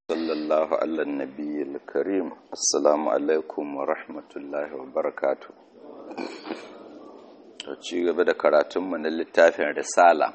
صلى الله على النبي الكريم السلام عليكم ورحمة الله وبركاته ci gaba da karatunmu na littafin risala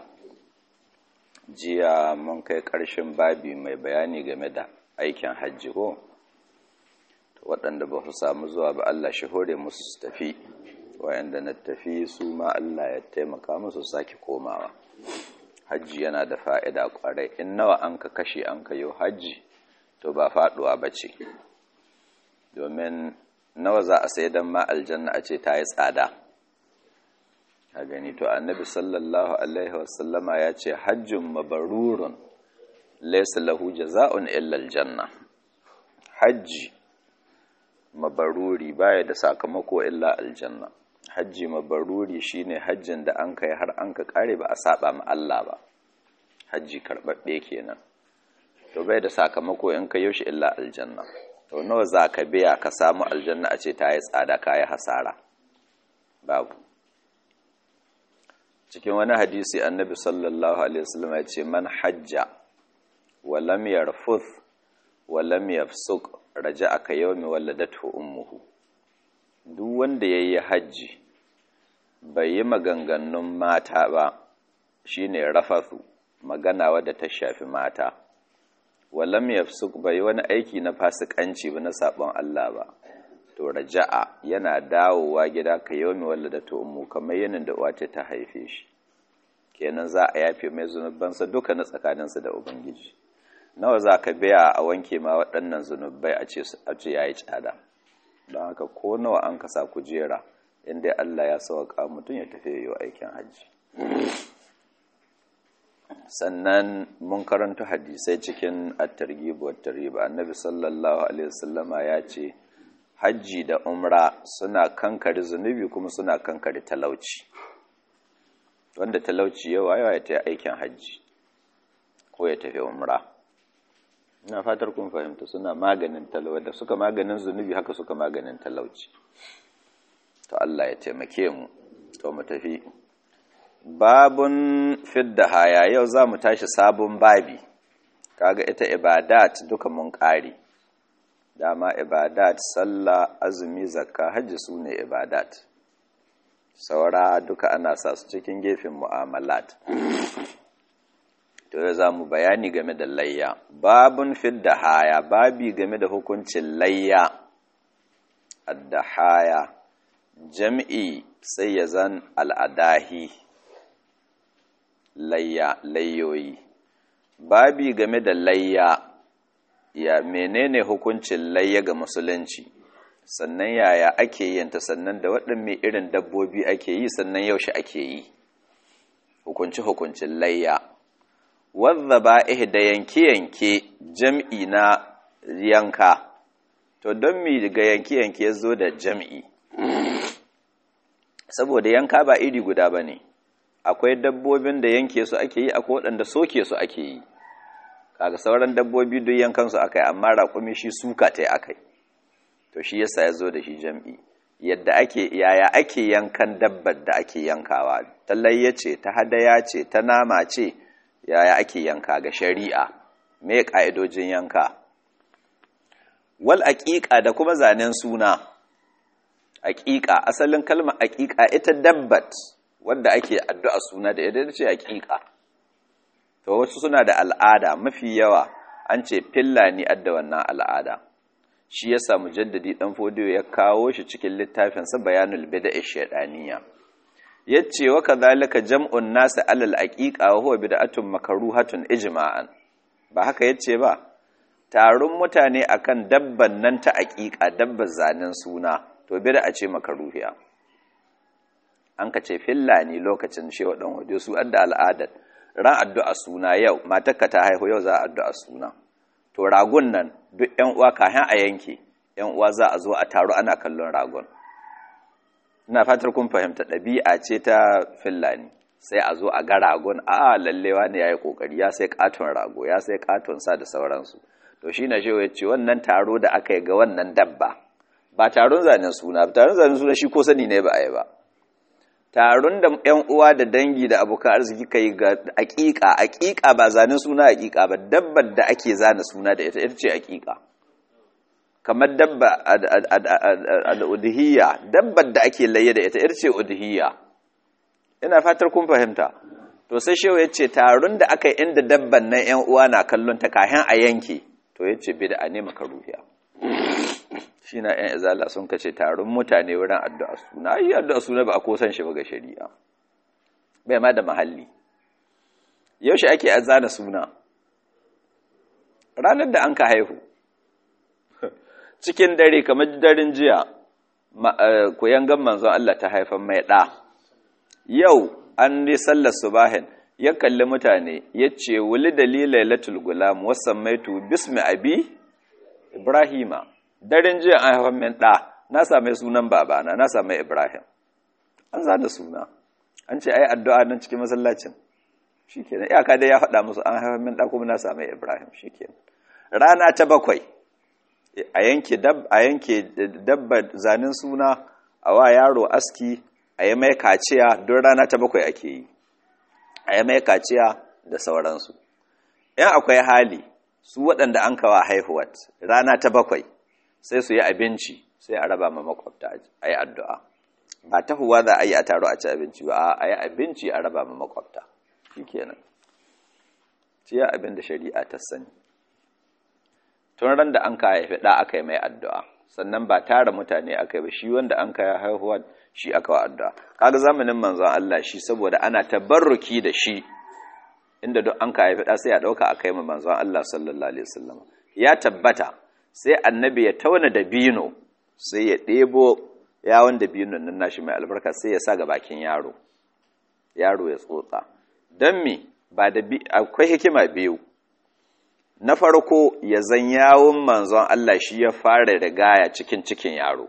jiya mun kai ƙarshen babi mai bayani game da aikin hajji ko waɗanda ba su samu zuwa ba Allah shi hore musu su tafi wayanda na tafi su ma Allah ya taimaka musu sake komawa hajji yana da fa'ida ƙwarai in nawa an ka kashe an ka yi hajji to ba faɗuwa ba ce domin nawa za a sai don ma aljanna a ce ta yi tsada a gani to annabi sallallahu alaihi wasallama ya ce hajjin mabarurun laisa lahu jaza'un illa aljanna hajji mabaruri baya da sakamako illa aljanna hajji mabaruri shine hajjin da an kai har an ka kare ba a saba ma Allah ba hajji karbabbe kenan to bai da sakamako in ka yaushe illa aljanna to nawa za ka biya ka samu aljanna a ce ta yi tsada ka yi hasara babu cikin wani hadisi annabi sallallahu alaihi wasallam ya ce man hajja wa lam yarfuth wa lam yafsuq raja'a ka yawmi waladatu ummuhu duk wanda yayi hajji bai yi maganganun mata ba shine rafathu magana wadda ta shafi mata wa lam yafsuq bai wani aiki na fasikanci ba na sabon Allah ba to raja'a yana dawowa gida ka yawmi waladatu ummu kamar yanin da uwa ta haife shi kenan za a yafe mai zunubansa duka na tsakaninsa da ubangiji nawa za ka biya a wanke ma waɗannan zunubai a ce ya yi tsada don haka ko nawa an kasa kujera inda Allah ya sauka mutum ya tafi yi aikin hajji sannan mun karanta hadisai cikin at-targhib wa tarhib annabi sallallahu alaihi wasallama ya ce hajji da umra suna kankare zunubi kuma suna kankare talauci wanda talauci yawa yawa ya ta aikin hajji ko ya tafi umra ina fatar kun fahimta suna maganin talauci da suka maganin zunubi haka suka maganin talauci to Allah ya taimake mu to mu tafi babun fidda haya yau za mu tashi sabon babi kaga ita ibadat duka mun ƙari dama ibadat sallah azumi zakka hajji su ne ibadat saura duka ana sa su cikin gefen mu'amalat to yau za mu bayani game da layya babun fidda haya babi game da hukuncin layya addahaya jam'i sai ya zan al'adahi layya layyoyi babi game da layya ya menene hukuncin layya ga musulunci sannan yaya ake yin ta sannan da waɗanne irin dabbobi ake yi sannan yaushe ake yi hukunci hukuncin layya wadda ba da yanke-yanke jam'i na yanka to don mi ga yanke-yanke zo da jam'i saboda yanka ba iri guda ba ne akwai dabbobin da yanke su ake yi akwai waɗanda soke su ake yi kaga sauran dabbobi duk yankansu aka yi amma raƙumi shi suka ta aka yi to shi yasa ya zo da shi jam'i yadda ake yaya ake yankan dabbar da ake yankawa ta layya ce ta hadaya ce ta nama ce yaya ake yanka ga shari'a me ƙa'idojin yanka wal aƙiƙa da kuma zanen suna aƙiƙa asalin kalmar aƙiƙa ita dabbat wanda ake addu'a suna da yadda ce aƙiƙa to wasu suna da al'ada mafi yawa an ce fillani adda wannan al'ada shi ya samu jaddadi ɗan fodiyo ya kawo shi cikin littafinsa bayanul bida'i shaydaniya yace wa kadhalika jam'un nas alal aqiqa wa huwa bid'atun makruhatun ijma'an ba haka yace ba taron mutane akan dabban nan ta aqiqa dabbar zanen suna to bid'a ce makruhiya an ka ce fillani lokacin shewa dan hodiyo su adda al'adar ran addu'a suna yau matarka ta haihu yau za a addu'a suna to ragon nan duk ‘yan uwa kayan a yanke ‘yan uwa za a zo a taro ana kallon ragon ina fatar kun fahimta ɗabi'a ce ta fillani sai a zo a ga ragon a lallewa ne ya yi ƙoƙari ya sai ƙaton rago ya sai ƙaton sa da sauransu to shi na shewa ya ce wannan taro da aka yi ga wannan dabba ba taron zanen suna ba taron zanen suna shi ko sani ne ba a yi ba taron da ‘yan uwa da dangi da abokan arziki ka yi ga aƙiƙa aƙiƙa ba zanen suna aƙiƙa ba dabbar da ake zana suna da ita ita ce aƙiƙa kamar dabba al'udhiyya dabbar da ake laye da ita ita ce udhiyya ina fatar kun fahimta to sai shehu ya ce taron da aka yi inda dabban nan ‘yan uwa na kallon ta kayan a yanke to ya ce bida a nema karuhiya shi na ‘yan izala sun kace taron mutane wurin addu'a suna yi addu'a suna ba a kosan shi ba ga shari'a bai ma da mahalli yaushe ake azana suna ranar da an ka haihu cikin dare kamar daren jiya koyan manzon Allah ta haifan mai ɗa yau an yi sallar subahin ya kalli mutane ya ce wuli dalilai latul gulam wasan maitu bismi abi ibrahima daren jiya an haifan min ɗa na same sunan babana na same ibrahim an zana suna an ce ai addu'a nan cikin masallacin shikenan iyaka dai ya faɗa musu an haifan min ɗa kuma na same ibrahim shikenan rana ta bakwai a yanke dab a yanke dabba zanin suna a wa yaro aski a yi mai kaciya don rana ta bakwai ake yi a yi mai kaciya da sauransu in akwai hali su waɗanda an kawa haihuwat rana ta bakwai sai su yi abinci sai a raba ma makwabta a yi addu'a ba ta huwa za a yi a taro a ci abinci ba a yi abinci a raba ma makwabta shi kenan ciya abin da shari'a ta sani tun ran da an ka haifi ɗa aka yi mai addu'a sannan ba tara mutane aka yi ba shi wanda an ka haihuwa shi aka wa addu'a kaga zamanin manzon Allah shi saboda ana tabarruki da shi inda duk an ka haifi ɗa sai a ɗauka aka yi ma manzon Allah sallallahu alaihi wasallam ya tabbata sai annabi ya tauna da bino sai ya ɗebo yawon da binon nan nashi mai albarka sai ya sa ga bakin yaro yaro ya tsotsa don me ba da akwai hikima biyu na farko ya zan yawon manzon Allah shi ya fara rigaya cikin cikin yaro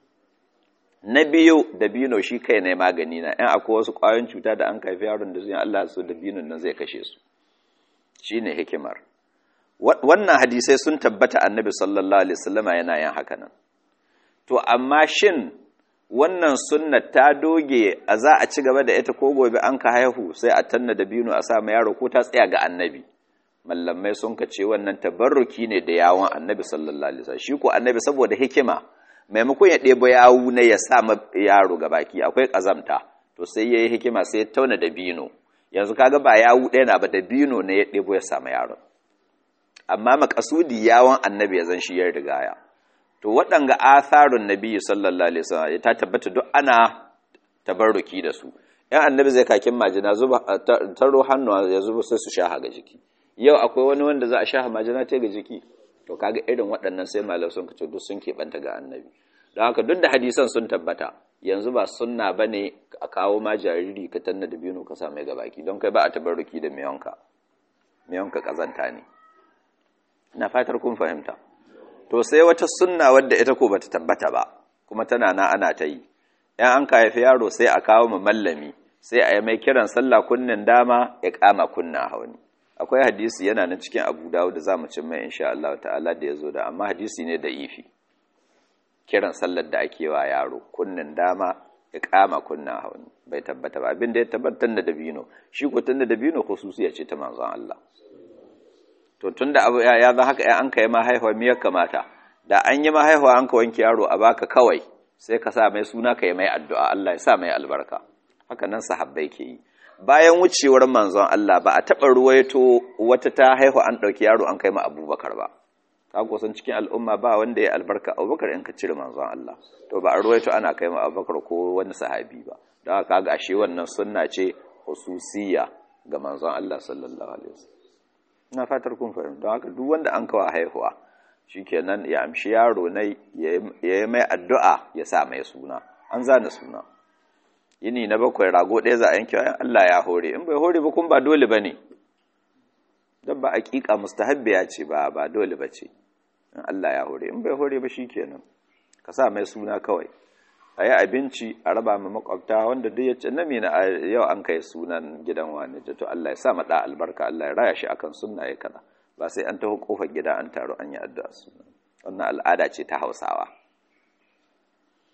na biyu dabino shi kai ne magani na yan akwai wasu ƙwayoyin cuta da an kaifi yaron da zuwa Allah su dabinon nan zai kashe su shi ne hikimar wannan hadisai sun tabbata annabi sallallahu alaihi wasallama yana yin haka nan to amma shin wannan sunna ta doge a za a ci gaba da ita ko gobe an ka haihu sai a tanna dabino a sa ma yaro ko ta tsaya ga annabi mallamai sun ka ce wannan tabarruki ne da yawon annabi sallallahu alaihi wasallam shi ko annabi saboda hikima maimakon ya ɗebo yawu ne ya sa yaro ga baki akwai ƙazamta to sai yayi hikima sai ya tauna da bino yanzu kaga ba yawu ɗaya na ba da bino ne ya ɗebo ya sa yaron amma makasudi yawon annabi ya zan shi ya rigaya to waɗanga atharun nabi sallallahu alaihi wasallam ta tabbata duk ana tabarruki da su yan annabi zai kakin majina zuba taro hannu ya zuba sai su sha ga jiki yau akwai wani wanda za a sha majina ta ga jiki to kaga irin waɗannan sai malam sun kace duk sun keɓanta ga annabi don haka duk da hadisan sun tabbata yanzu ba sunna bane a kawo ma jariri ka tanna da biyu ka sa mai gabaki don kai ba a tabarruki da miyonka miyonka kazanta ne ina fatar kun fahimta to sai wata sunna wadda ita ko bata tabbata ba kuma tana na ana ta yi yan an ka haifi yaro sai a kawo mu mallami sai a yi mai kiran sallah kunnin dama ya kama kunna hauni akwai hadisi yana nan cikin abu dawud da zamu cin mai insha Allah ta'ala da yazo da amma hadisi ne da ifi kiran sallar da ake wa yaro kunnin dama ya kama kunna hauni bai tabbata ba abin da ya tabbatar da dabino shi ko tunda dabino khususiya ce ta manzon Allah to tunda abu ya za haka an kai ma haihuwa me ya kamata da an yi ma haihuwa an ka wanke yaro a baka kawai sai ka sa mai suna ka yi mai addu'a Allah ya sa mai albarka haka nan sahabbai ke yi bayan wucewar manzon Allah ba a taɓa ruwaito wata ta haihu an ɗauki yaro an kai ma abubakar ba ka kusan cikin al'umma ba wanda ya albarka abubakar in ka cire manzon Allah to ba a ruwaito ana kai ma abubakar ko wani sahabi ba don haka ga ashe wannan sunna ce hususiya ga manzon Allah sallallahu alaihi wasallam ina fatar kun fahimta don haka duk wanda an kawo haihuwa shikenan ya amshi yaro ne ya yi mai addu'a ya sa mai suna an zana suna yini na bakwai rago ɗaya za a yanke wayan Allah ya hore in bai hore ba kun ba dole ba ne don ba aƙiƙa mustahabbiya ce ba ba dole ba ce in Allah ya hore in bai hore ba shi kenan ka sa mai suna kawai a yi abinci a raba ma makwabta wanda duk ya ce na mina yau an kai sunan gidan wani to Allah ya sa maɗa albarka Allah ya raya shi akan sunna ya kada ba sai an taho kofar gida an taro an yi addu'a suna wannan al'ada ce ta hausawa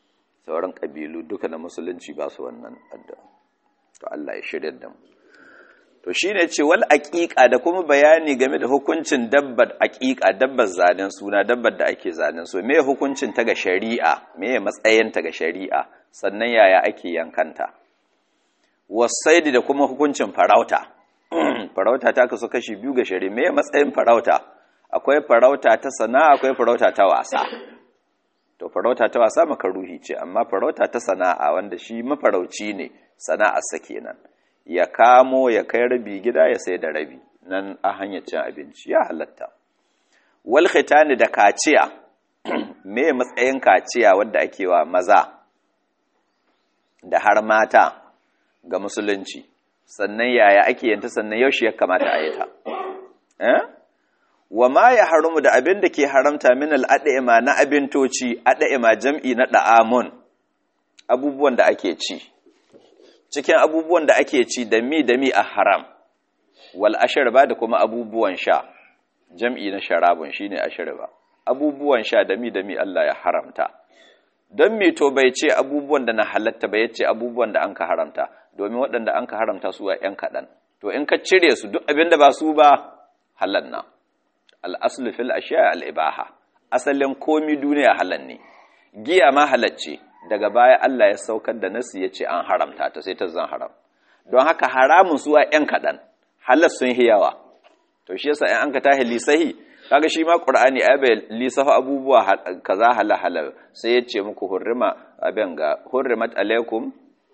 sauran ƙabilu duka na musulunci ba su wannan addu'a to Allah ya shirya da mu to shine ce wal aqiqa da kuma bayani game da hukuncin dabbar aqiqa dabbar zanen suna dabbar da ake zanen so me hukuncin ta ga shari'a me matsayin ta ga shari'a sannan yaya ake yankanta wasaidi da kuma hukuncin farauta farauta ta kasu kashi biyu ga shari'a me matsayin farauta akwai farauta ta sana'a akwai farauta ta wasa to farauta ta wasa makaruhi ce amma farauta ta sana'a wanda shi mafarauci ne sana'arsa kenan ya kamo ya kai rabi gida ya sai da rabi nan a hanyar cin abinci ya halatta wal khitani da kaciya me matsayin kaciya wadda ake wa maza da har mata ga musulunci sannan yaya ake yanta sannan yaushe ya kamata a yi ta eh wa ma ya haramu da abin da ke haramta min al'ada'ima na abintoci ada'ima jam'i na da'amun abubuwan da ake ci cikin abubuwan da ake ci da mi da mi a haram wal ashirba da kuma abubuwan sha jam'i na sharabun shine ashirba abubuwan sha da mi da mi Allah ya haramta don mi to bai ce abubuwan da na halatta ba yace abubuwan da anka haramta domin waɗanda anka haramta su a ‘yan kaɗan to in ka cire su duk abin da ba su ba halal na al'aslu fil ashiya al'ibaha asalin komi duniya halal ne giya ma halacce daga baya Allah ya saukar da nasu ya ce an haramta ta sai ta zan haram don haka haramun suwa ‘yan kaɗan halar sun hiyawa to shi yasa ‘yan an ka tahi lisahi kaga shi ma ƙur'ani a bai lisafa abubuwa kaza hala hala sai ya ce muku hurrima abin ga hurrimat alaikum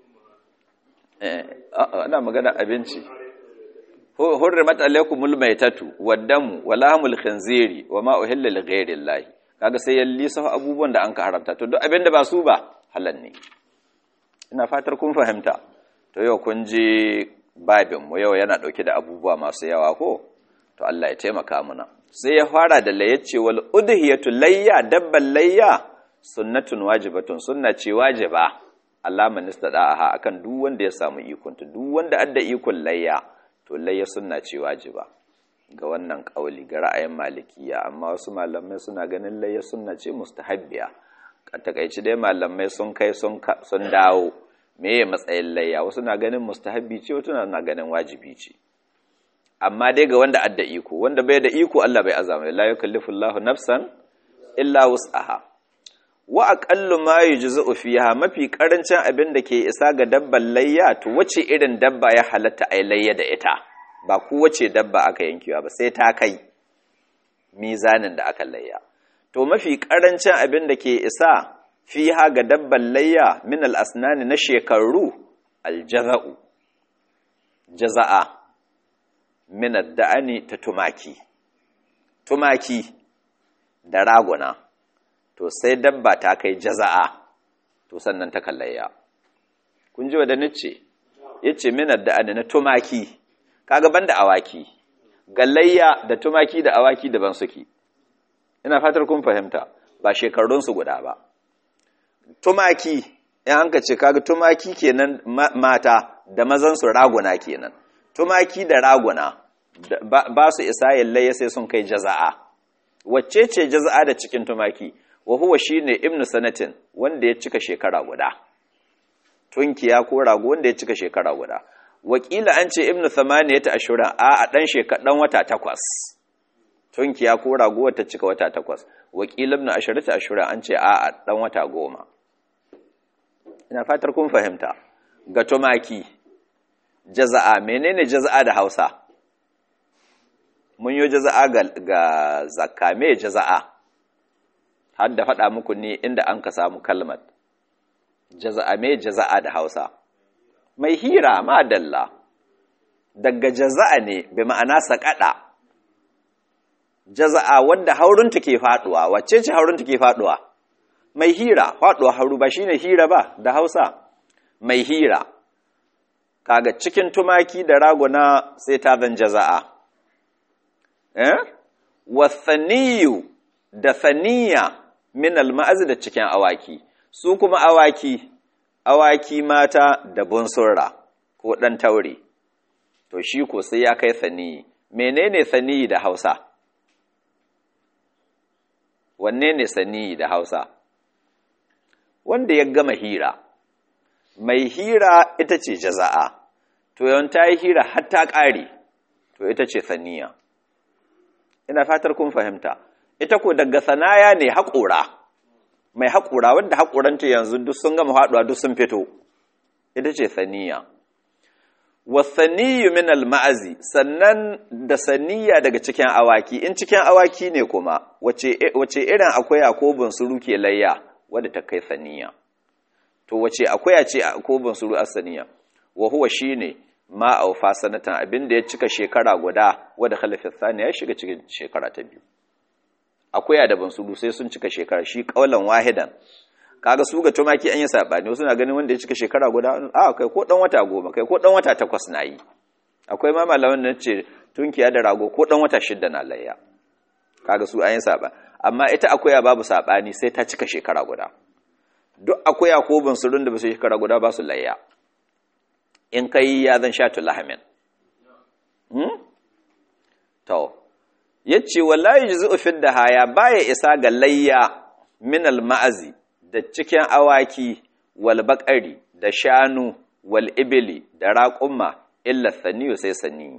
ana magana abinci hurrimat alaikumul maitatu waddamu walahmul khinziri wama uhilla li ghairi llahi kaga sai ya lisafa abubuwan da an ka haramta to duk abinda ba su ba halal ne ina fatar kun fahimta to yau kun ji babin mu yau yana dauke da abubuwa masu yawa ko to Allah ya taimaka muna sai ya fara da layyace wal udhiyatu layya dabban layya sunnatun wajibatun sunna ce wajiba Allah man istada'aha akan duk wanda ya samu ikon ta duk wanda adda ikon layya to layya sunna ce wajiba ga wannan kauli ga ra'ayin malikiya amma wasu malamai suna ganin layya sunna ce mustahabbiya a takaici dai malamai sun kai sun sun dawo meye matsayin layya wasu na ganin mustahabbi ce wasu na ganin wajibi ce amma dai ga wanda adda iko wanda bai da iko Allah bai azama la yukallifu Allahu nafsan illa wus'aha wa aqallu ma yujzu fiha mafi karancin abin da ke isa ga dabban layya to wace irin dabba ya halatta ai layya da ita ba ku wace dabba aka yankewa ba sai ta kai mizanin da aka layya to mafi karancin abin da ke isa fiha ga dabban layya min al-asnani na shekaru al-jaza'u jaza'a min ad-da'ani ta tumaki tumaki da raguna to sai dabba ta kai jaza'a to sannan ta kallayya kun ji wadda nace yace min ad-da'ani na tumaki kaga banda awaki gallayya da tumaki da awaki daban suke ina fatar kun fahimta ba shekarun su guda ba tumaki in an ka ce kaga tumaki kenan mata da mazan su raguna kenan tumaki da raguna ba su isa yallaya sai sun kai jaza'a wacce ce jaza'a da cikin tumaki wa huwa shine ibnu sanatin wanda ya cika shekara guda tunkiya ko rago wanda ya cika shekara guda wakila an ce ibnu thamaniyata ashura a a dan shekadan wata takwas tunkiya ko rago ta cika wata takwas wakila ibnu asharata ashura an ce a a dan wata goma ina fatar kun fahimta ga tumaki jaza'a menene jaza'a da Hausa mun yi jaza'a ga, ga zakka me jaza'a har da faɗa muku ne inda an ka samu kalmar jaza'a me jaza'a da Hausa mai hira ma dalla daga jaza'a ne bi ma'ana saƙaɗa jaza'a wanda haurunta ke faɗuwa wacce ce haurunta ke faɗuwa mai hira faɗuwa hauru ba shine hira ba da Hausa mai hira kaga cikin tumaki da raguna sai ta zan jaza'a eh wathaniyu da thaniya min alma'az da cikin awaki su kuma awaki awaki mata da bunsurra ko dan taure to shi ko sai ya kai thaniyi menene thaniyi da Hausa wanne ne saniyi da Hausa wanda ya gama hira mai hira ita ce jaza'a to yawan ta yi hira har ta ƙare to ita ce saniya ina fatar kun fahimta ita ko daga sanaya ne haƙura mai haƙura wadda haƙuranta yanzu duk sun gama haɗuwa duk sun fito ita ce saniya wasaniyu min alma'azi sannan da saniya daga cikin awaki in cikin awaki ne kuma wace irin akwai ko bunsuru ke layya wadda ta kai saniya to wace akwai ce ko bunsuru a saniya wa huwa shine ma aufa sanatan abinda ya cika shekara guda wadda khalafin saniya ya shiga cikin shekara ta biyu akwai da bunsuru sai sun cika shekara shi kaulan wahidan kaga su ga tumaki an yi sabani wasu na ganin wanda ya cika shekara guda a kai ko dan wata goma kai ko dan wata takwas na yi akwai ma malaman da ce tunkiya da rago ko dan wata shidda na layya kaga su an yi saba amma ita akuya babu sabani sai ta cika shekara guda duk akuya ko bunsurun da ba su shekara guda ba su layya in kai ya zan sha tulahamin hmm? to yace wallahi juzu fid haya baya isa ga layya min al ma'azi da cikin awaki wal baƙari da shanu wal ibili da raƙumma illa saniyu sai sani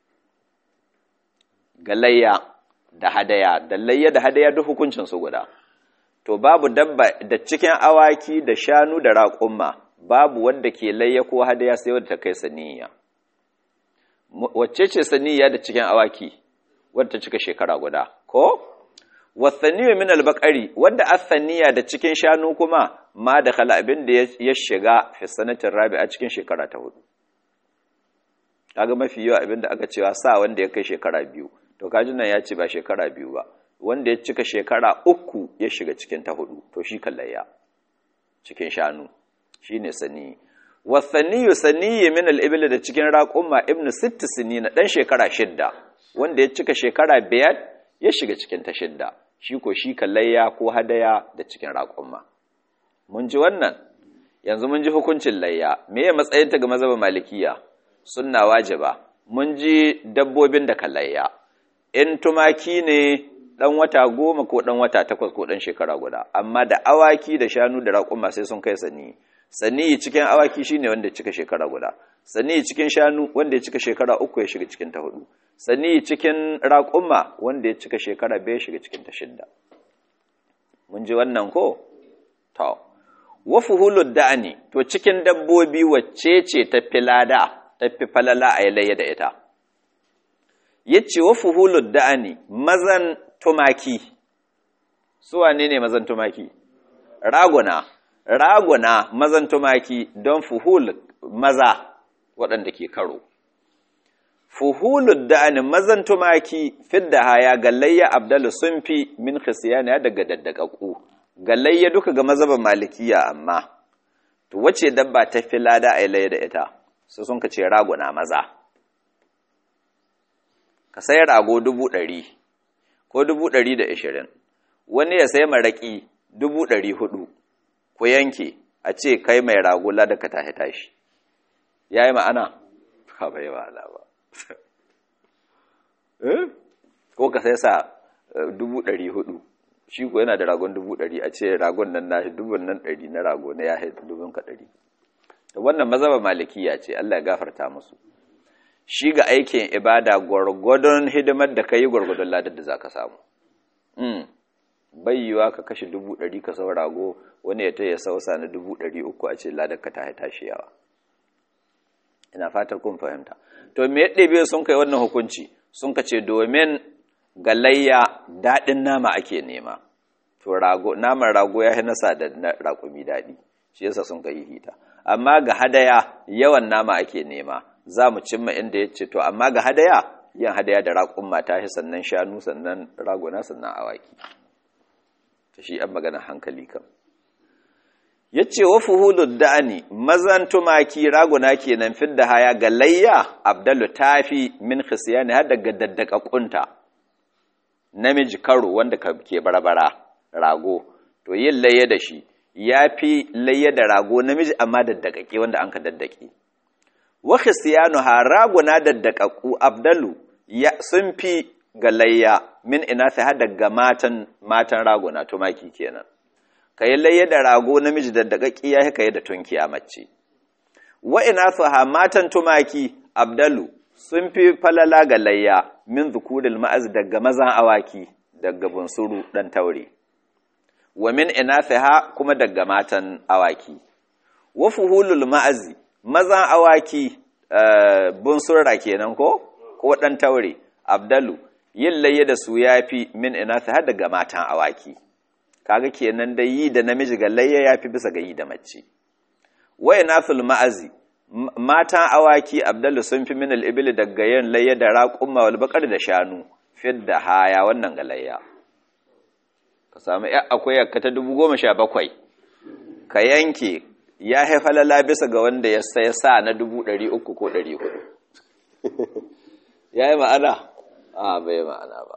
ga layya da hadaya da layya da hadaya duk hukuncin su guda to babu dabba da cikin awaki da shanu da raƙumma babu wanda ke layya ko hadaya sai wadda ta kai saniya wacce ce saniya da cikin awaki wadda ta cika shekara guda ko wasaniyu min albaqari wanda asaniya da cikin shanu kuma ma da khala abin da ya shiga fi sanatin rabi'a cikin shekara ta hudu kaga mafi yawa abin da aka cewa sa wanda ya kai shekara biyu to kaji nan ya ce ba shekara biyu ba wanda ya cika shekara uku ya shiga cikin ta hudu to shi kallayya cikin shanu shine sani wasaniyu saniyi min al da cikin raqumma ibnu sitt sinina dan shekara shidda wanda ya cika shekara biyar ya shiga cikin ta shidda shi ko shi kallayya ko hadaya da cikin raƙumma mun ji wannan yanzu mun ji hukuncin layya me ya matsayin ta ga mazhabin malikiya sunna wajiba mun ji dabbobin da kallayya in tumaki ne dan wata goma ko dan wata takwas ko dan shekara guda amma da awaki da shanu da raƙumma sai sun kai sani sani cikin awaki shine wanda ya cika shekara guda sani cikin shanu wanda ya cika shekara uku ya shiga cikin ta hudu sani cikin raƙumma wanda ya cika shekara bai shiga cikin ta shidda mun ji wannan ko to wa fuhulud da'ani to cikin dabbobi wacce ce ta filada ta fi falala a yalayya da ita yace wa fuhulud da'ani mazan tumaki su wane ne mazan tumaki raguna raguna mazan tumaki don fuhul maza waɗanda ke karo fuhulud da'ani mazan tumaki fidda haya gallayya abdalu sun fi min khisiyana daga daddakaku gallayya duka ga mazhaban malikiya amma to wace dabba ta fi lada a layya da ita su sun ka ce raguna maza ka sai rago dubu ɗari ko dubu ɗari da ashirin wani ya sai maraƙi dubu ɗari hudu ku yanke a ce kai mai rago lada ka tashi tashi ya yi ma'ana ka bai ma'ana ba ko ka sai sa dubu ɗari hudu shi ko yana da ragon dubu ɗari a ce ragon nan na dubun nan ɗari na rago na ya haifu dubun ka ɗari wannan mazaba malikiya ce Allah ya gafarta musu shi ga aikin ibada gwargwadon hidimar da ka yi gwargwadon ladar da za ka samu bayyuwa ka kashe dubu ɗari ka sau rago wani ya ta ya sausa na dubu ɗari uku a ce ladar ka ta tashi yawa ina fatar kun fahimta to me yadda biyu sun kai wannan hukunci sun ka ce domin galayya daɗin nama ake nema to rago naman rago ya nasa da na raƙumi daɗi shi yasa sun kai hita amma ga hadaya yawan nama ake nema za mu cimma inda ya ce to amma ga hadaya yin hadaya da raƙun mata shi sannan shanu sannan raguna sannan awaki ta shi an magana hankali kam ya ce wa fuhulud da'ani mazan tumaki raguna kenan fidda haya ga layya abdallu tafi min khisiyani har daga daddaka kunta namiji karo wanda ke barbara rago to yin layya da shi ya fi layya da rago namiji amma daddakake wanda an ka daddake wa khisiyanu ha raguna daddakaku abdalu ya sun fi ga layya min ina sai har daga matan matan raguna tumaki kenan ka yi layya da rago namiji da daƙaƙƙi ya ka yi da tunkiya mace wa ina ha matan tumaki abdalu sun fi falala ga layya min zukuril ma'az daga mazan awaki daga bunsuru dan taure wa min ha kuma daga matan awaki wa fuhulul ma'azi mazan awaki bunsurra kenan ko ko dan taure abdalu yin layya da su yafi min ha daga matan awaki kaga kenan da yi da namiji ga layya yafi bisa ga yi da mace wa inathul ma'azi matan awaki abdallu sun fi min al-ibli daga yin layya da raqumma wal baqar da shanu fidda haya wannan ga layya ka samu ya akwai yakka ta 17 ka yanke ya haifalala bisa ga wanda ya sai sa na 300 ko 400 yayi ma'ana a bai ma'ana ba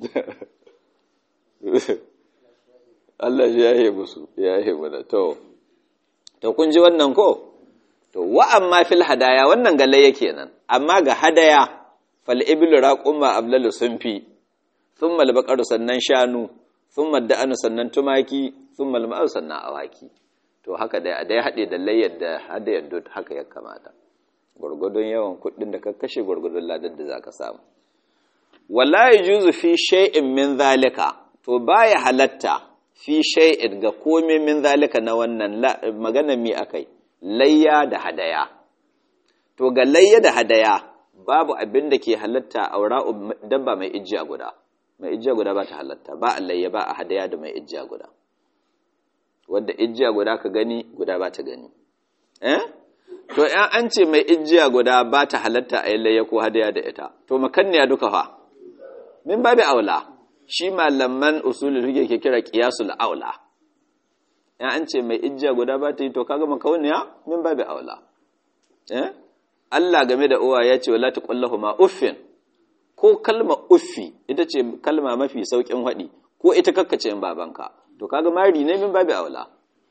Allah ya yi musu ya yi mana to to kun ji wannan ko to wa amma fil hadaya wannan galle yake nan amma ga hadaya fal iblu raqumma ablalu sunfi thumma al baqaru sannan shanu thumma da'anu sannan tumaki thumma al ma'u sannan awaki to haka dai a dai hade da layyar da hadayar duk haka ya kamata gurgudun yawan kuɗin da ka kashe gurgudun ladar da zaka samu wala yajuzu fi shay'in min zalika to baya halatta fi shay'in ga komai min zalika na wannan magana mi akai layya da hadaya to ga layya da hadaya babu abin da ke halatta aura dabba mai ijiya guda mai ijiya guda ba ta halatta ba a layya ba a hadaya da mai ijiya guda wadda ijiya guda ka gani guda ba ta gani eh to yan an ce mai ijiya guda ba ta halatta a yi layya ko hadaya da ita to makanniya duka fa min babu aula shi malaman usulul fiqh ke kira qiyasul aula ya an ce mai ijja guda ba ta yi to kaga makauniya min babu aula eh Allah game da uwa ya ce wala taqullahu ma uffin ko kalma uffi ita ce kalma mafi saukin hadi ko ita kakkace in babanka to kaga mari ne min babu aula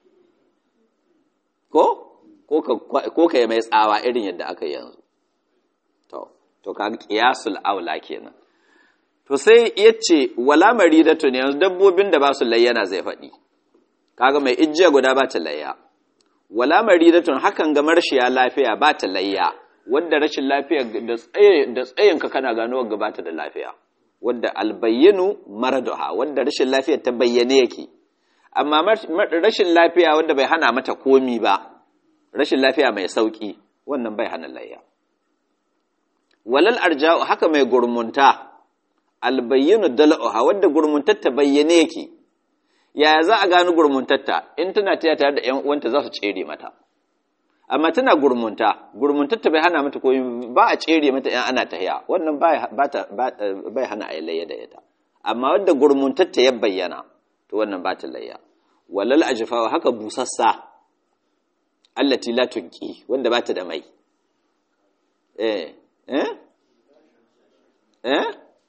ko ko ka ko kai mai tsawa irin yadda aka yi yanzu to to kaga qiyasul aula kenan to sai ya ce wala maridatu ne yanzu dabbobin da ba su layyana zai faɗi kaga mai ijiya guda ba ta layya wala maridatun hakan ga marshiya lafiya ba ta layya wadda rashin lafiya da tsaye da tsayinka kana gano ga ba ta da lafiya wadda albayyinu maraduha wadda rashin lafiya ta bayyane yake amma rashin lafiya wadda bai hana mata komi ba rashin lafiya mai sauki wannan bai hana layya walal arja'u haka mai gurmunta albayyinu dal'uha wadda gurmuntatta bayyane yake yaya za a gano gurmuntatta in tana taya tare da ƴan uwanta za su tsere mata amma tana gurmunta gurmuntatta bai hana mata koyi ba a tsere mata ƴan ana tahiya wannan bai hana a layya da ita amma wadda gurmuntatta ya bayyana to wannan ba ta layya walal ajfawa haka busassa allati la tunqi wanda ba ta da mai eh eh eh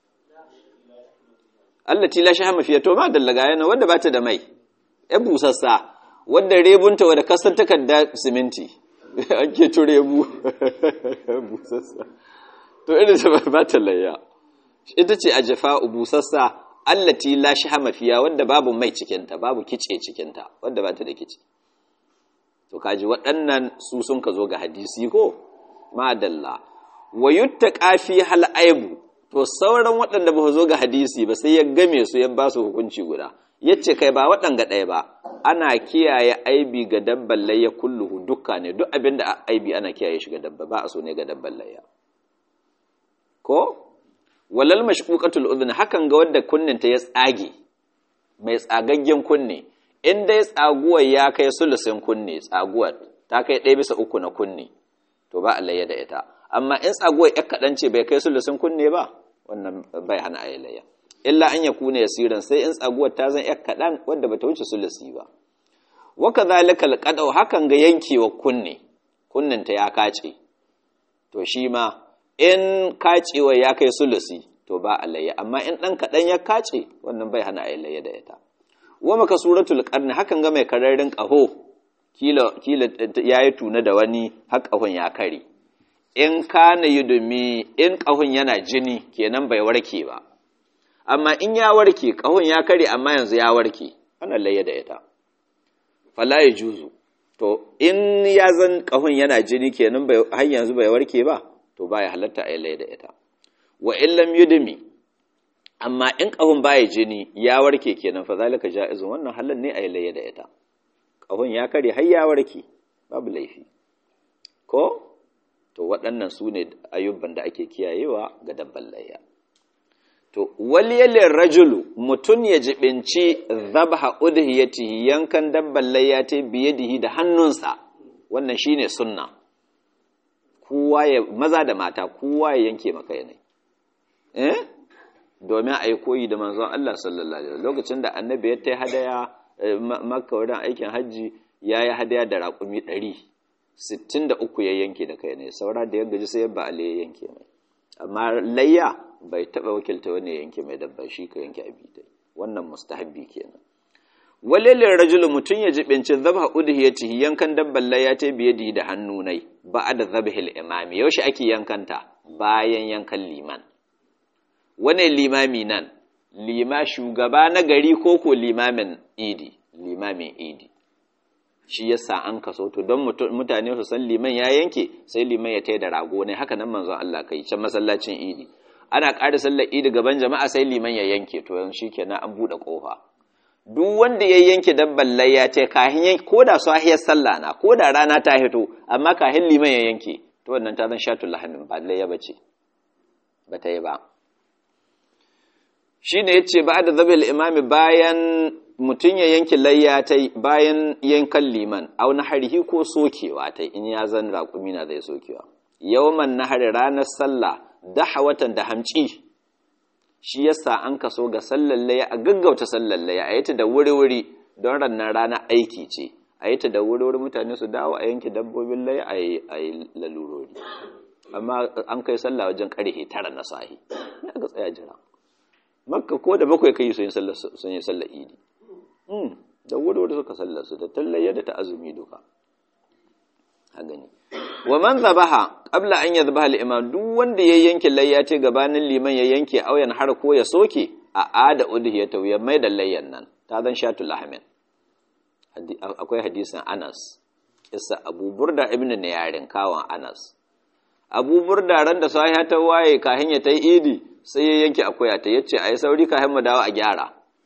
allati la shahama fiya to ma dallaga yana wanda bata da mai ya busassa wanda rebunta wanda kasan takarda siminti ake to rebu busassa to irin ta bata layya ita ce ajfa busassa allati la shahama fiya wanda babu mai cikin ta babu kice cikin ta wanda bata da kice to kaji waɗannan su sun ka zo ga hadisi ko madalla wa yuttaqa fi hal aibu to sauran waɗanda ba zo ga hadisi ba sai ya game su ya ba su hukunci guda ya ce kai ba waɗanga ɗaya ba ana kiyaye aibi ga dabban layya kulluhu dukka ne duk abin da aibi ana kiyaye shi ga dabba ba a so ne ga dabban layya ko walal mashquqatul udhun hakan ga wanda kunnin ta ya tsage mai tsagaggen kunne in dai tsaguwar ya kai sulusin kunne tsaguwar ta kai ɗaya bisa uku na kunne to ba a layya da ita amma in tsaguwar ya kaɗan ce bai kai sulusin kunne ba wannan bai hana a layya illa an ya kuna yasiran sai in tsaguwar ta zan ya kaɗan wadda ba ta wuce sulusi ba waka zalika alqadau hakan ga yankewa kunne kunninta ya kace to shi ma in kacewa ya kai sulusi to ba a layya amma in ɗan kaɗan ya kace wannan bai hana a layya da ita wa maka suratul qarni hakan ga mai kararrin ƙaho kila kila yayi tuna da wani har ƙahon ya kare in kana yudumi in ƙahon yana jini kenan bai warke ba amma in ya warke ƙahon ya kare amma yanzu ya warke ana layya da ita fala ya juzu to in ya zan kahun yana jini kenan bai har yanzu bai warke ba to baya halatta a yi da ita wa illam yudmi amma in kahun baya jini ya warke kenan fa zalika jaizun wannan halal ne a yi da ita kahun ya kare har ya warke babu laifi ko to waɗannan su ne ayyuban da ake kiyayewa ga dabban layya to waliyalin rajulu mutum ya jibinci zabha udhiyatihi yankan dabban layya ta biyadihi da hannunsa wannan shine sunna kowa ya maza da mata kowa ya yanke maka yanai eh domin a yi koyi da manzon Allah sallallahu alaihi wasallam lokacin da annabi ya tai hadaya makka wurin aikin hajji ya yi hadaya da raƙumi ɗari sittin da uku ya yanke da kai ne saura da ya gaji sai ba ale ya yanke mai amma layya bai taɓa wakilta wani yanke mai dabba shi ka yanke abi dai wannan mustahabbi kenan walilin rajulu mutum ya jibinci zabha udhiyatihi yankan dabban layya ta biye da hannu nai ba da zabhil imami yaushe ake yankanta bayan yankan liman wane limami nan lima shugaba na gari ko ko limamin idi limamin idi shi yasa an kaso to don mutane su san liman ya yanke sai liman ya tai da rago ne haka nan manzon Allah kai can masallacin idi ana ƙara sallar idi gaban jama'a sai liman ya yanke to yan shikenan an bude kofa duk wanda ya yanke dabban layya ce kahin yanke ko da sahiyar sallah na ko da rana ta hito amma kahin liman ya yanke to wannan ta zan shatul lahamin ba layya bace ba ta yi ba shi ne ya ce ba da zabil imami bayan mutum ya yanki layya ta bayan yankan liman au na harihi ko sokewa ta in ya zan raƙumi na zai sokewa yawman na hari ranar sallah daha watan da hamci shi yasa an kaso ga sallar layya a gaggauta sallar layya a yi ta da wuri-wuri don rannan rana aiki ce a yi ta da wuri-wuri mutane su dawo a yanki dabbobin layya a yi lalurori amma an kai sallah wajen karhe tara na sahi ya ga tsaya jira makka ko da bakwai kai sun yi sallar idi da wuri suka sallar su da tallayya da ta azumi duka a gani wa man zabaha qabla an yadhbaha al-imam duk wanda ya yanke layya ce gabanin liman ya yanke auyan har ko ya soke a ada udhiyata ya mai da layyan nan ta zan shatul ahmed akwai hadisin Anas kissa Abu Burda ibn Niyarin kawan Anas Abu Burda ran da sahiha ta waye kahin ya tai idi sai ya yanke akuya ta yace ayi sauri ka mu dawo a gyara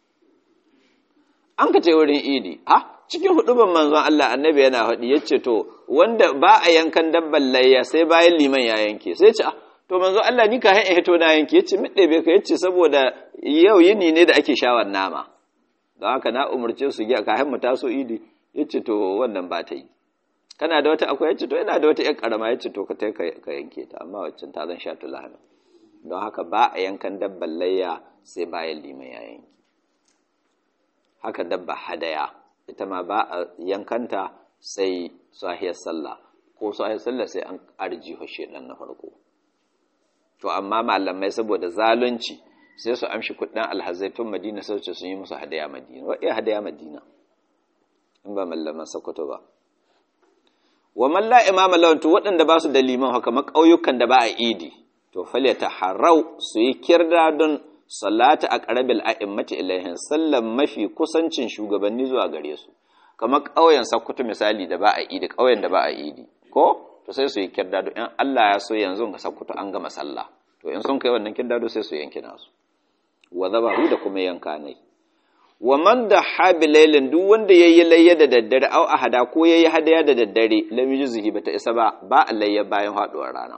an ka ce wurin idi ha cikin huduban manzon Allah annabi yana faɗi yace to wanda ba a yankan dabban layya sai bayan liman ya yanke sai ce to manzon Allah ni ka hin hito na yanke yace mi ɗebe ka yace saboda yau yini ne da ake shawar nama don haka na umarce su ga kahin mu taso idi yace to wannan ba ta yi kana da wata akwai yace to ina da wata ƴar karama yace to ka tai ka yanke ta amma waccan ta zan sha tulahana don haka ba a yankan dabban layya sai bayan liman ya yanki haka dabba hadaya ita ma ba a yankanta sai sahiyar sallah ko sahiyar sallah sai an arji hoshe dan na farko to amma malamai saboda zalunci sai su amshi kudin alhazaitun madina sai su sun yi musu hadaya madina wa iya hadaya madina in ba mallaman sokoto ba wa man la imama lawan to waɗanda ba su da liman haka ƙauyukan da ba a idi to falyata harau su yi kirda don salata a ƙarabil a'immati ilaihin sallan mafi kusancin shugabanni zuwa gare su kamar ƙauyen sakkwato misali da ba a idi ƙauyen da ba a idi ko to sai su yi kirda don in Allah ya so yanzu ga sakkwato an gama sallah to in sun kai wannan kirda sai su yanki nasu wa zabahu da kuma yanka nai wa man da habilailin duk wanda yayi layya da daddare au ahada ko yayi hadaya da daddare lam yuzhi bata isa ba ba layya bayan haduwar rana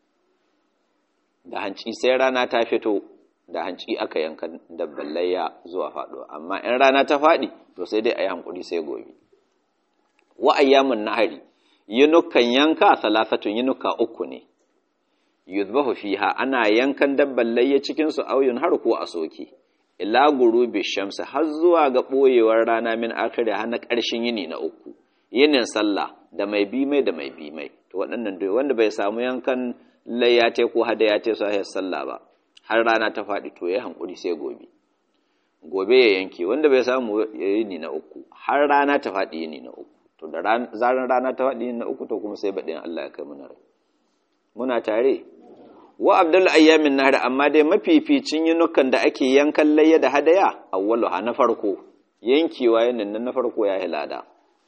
da hanci sai rana ta fito da hanci aka yanka dabban layya zuwa faduwa amma in rana ta fadi to sai dai ayi hankuri sai gobe wa ayyamun nahari yinukan yanka salasatun yinuka uku ne yuzbahu fiha ana yankan dabban layya cikin su auyun har ko a soke ila gurubi shamsi har zuwa ga ɓoyewar rana min akari har na ƙarshen yini na uku yinin sallah da mai bi mai da mai bi mai to waɗannan dai wanda bai samu yankan layya ta ko hada ya ta sahih sallah ba har rana ta faɗi to ya hankuri sai gobe gobe ya yanke wanda bai samu yini na uku har rana ta faɗi yini na uku to da zaran rana ta faɗi yini na uku to kuma sai baɗin Allah ya kai muna rai muna tare wa abdul ayyamin nahar amma dai mafificin yinukan da ake yankan layya da hadaya awwalu ha na farko yankewa yanin nan na farko ya hilada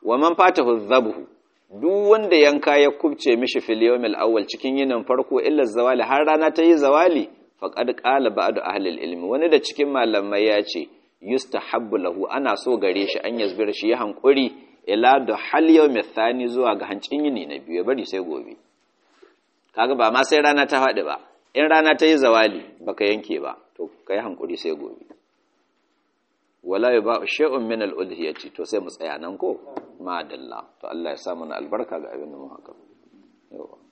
wa man fatahu dhabhu duk wanda yanka ya kubce mishi fil yawmil awwal cikin yinin farko illa zawali har rana ta yi zawali faqad qala ba'du ahli ilmi wani da cikin malamai ya ce yustahabbu lahu ana so gare shi an yazbir shi ya hankuri ila da hal yawmi thani zuwa ga hancin yini na biyu bari sai gobe kaga ba ma sai rana ta faɗi ba in rana ta yi zawali baka yanke ba to kai hankuri sai gobe wala ba shay'un min al-udhiyati to sai mu tsaya nan ko ma dalla to Allah ya sa mana albarka ga abin da mu haka yawa